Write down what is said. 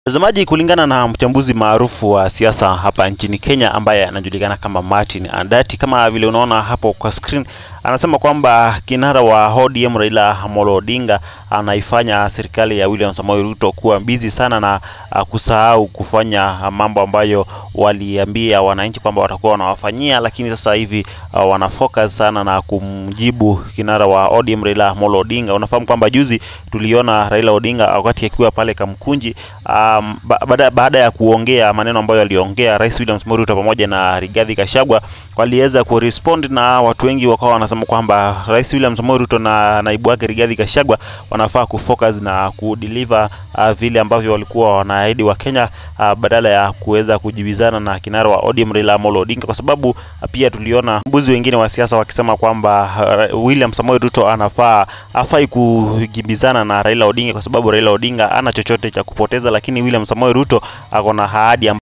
Mtazamaji, kulingana na mchambuzi maarufu wa siasa hapa nchini Kenya ambaye anajulikana kama Martin Andati, kama vile unaona hapo kwa screen, anasema kwamba kinara wa ODM Raila Amolo Odinga anaifanya serikali ya William Samoei Ruto kuwa busy sana na uh, kusahau kufanya mambo ambayo waliambia wananchi kwamba watakuwa wanawafanyia, lakini sasa hivi uh, wana focus sana na kumjibu kinara wa ODM Raila Amolo Odinga. Unafahamu kwamba juzi tuliona Raila Odinga wakati akiwa pale Kamkunji um, ba baada, baada ya kuongea maneno ambayo aliongea Rais William Samoei Ruto pamoja na Rigathi Gachagua waliweza kurespond na watu wengi wakawa wanasema kwamba Rais William Samoei Ruto na naibu wake Rigathi Gachagua wanafaa kufocus na kudeliver uh, vile ambavyo walikuwa wanaahidi wa Kenya uh, badala ya kuweza kujibizana na kinara wa ODM Raila Amolo Odinga, kwa sababu uh, pia tuliona mbuzi wengine wa siasa wakisema kwamba uh, William Samoei Ruto anafaa afai kujibizana na Raila Odinga kwa sababu Raila Odinga ana chochote cha kupoteza, lakini William Samoei Ruto ako na ahadi